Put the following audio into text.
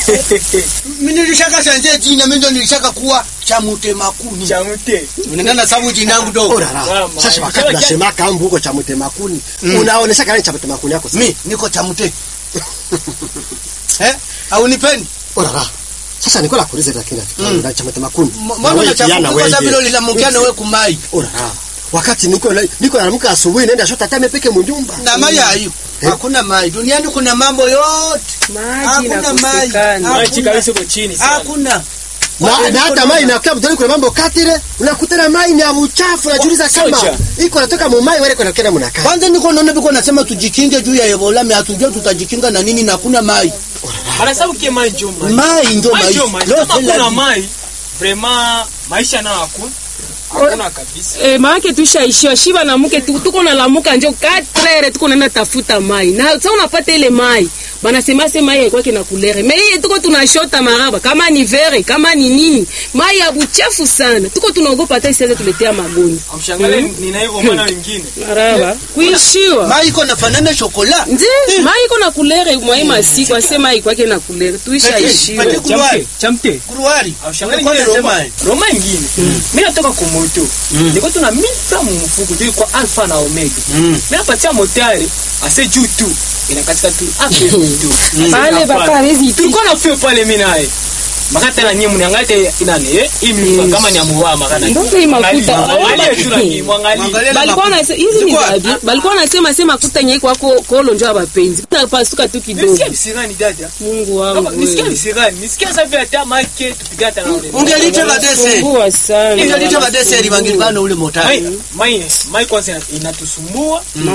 Mimi nilishaka sanje jina mimi ndo nilishaka kuwa cha mtemakuni. Chamute. Unaendana sababu jina yangu dogo. Orara. Mama, Sasa wakati kila- nasema kambu huko cha mtemakuni. Unaonesha kana cha mtemakuni yako. sasa. Mimi niko cha mte. eh? Au nipendi? Orara. Sasa niko la kuuliza lakini Mm. na cha mtemakuni. Mbona unachafuka kwa sababu leo linamkia na wewe kumai. Orara. Wakati niko niko naamka asubuhi naenda shota tame peke mnyumba. Na mai hayo. Eh? Hakuna mai. Duniani kuna mambo yote. Maji Hakuna mai. inakosekana. Maji kabisa uko chini sana. Hakuna. Na, na hata mai na klabu kuna mambo katire unakutana mai ni ya uchafu unajiuliza kama Socha. iko natoka mu mai wale kuna kenda mnakaa. Kwanza niko naona biko nasema tujikinge juu ya Ebola, mimi hatujui tutajikinga na nini na hakuna mai. Anasabu kie mai njo mai. Mai ndio Mai mai. njo mai. Leo Kama kila kuna mai, vraiment maisha nayo hakuna. Hakuna kabisa. Eh, maake tushaishiwa shiba na mke tu- tuko na lamuka njo 4 tuko naenda tafuta mai na sasa unapata ile mai banasema se mai haikuwa kina kulere me iye tuko tunashota maraba kama ni vere kama ni nini mai ya buchafu sana tuko tunaogopa hata isiweze tuletea magonjwa Amshangalie nina hivyo mwana wengine. maraba kuishiwa mai iko nafanana shokola. nje mai iko na kulere mwai masiku ase mai haikuwa kina kulere tuishaishiwa Pati kuruari. Chamte. Kuruari. Amshangalie Kwa ngine nasema Roma. Roma ingine. Mimi natoka kwa moto. Niko tuna mita mfuko ndio kwa alfa na omega. Mimi napatia motari ase juu tu. Inakatika tu ape tu. pale bakarezi Tulikuwa na fio pale mimi naye. Makata na nyinyi mniangalie inani eh? Hii mlipa kama ni amuwa makana. Ndio hii makuta. Angalia tu na nyinyi mwangalie. Mwangalie na balikuwa makuta. na hizi ni Ziko zabi wapi? balikuwa nasema sema kuta nyei kwako kolo njo abapenzi napasuka tu kidogo Nisikia visirani dada. Mungu wangu Nisikia wewe. visirani. Nisikia sasa vile hata make tupiga hata na ule. Ungelite badese. Sumbua sana Ungelite badese libangili bana ule motari. Mai, mai, mai kwanza inatusumbua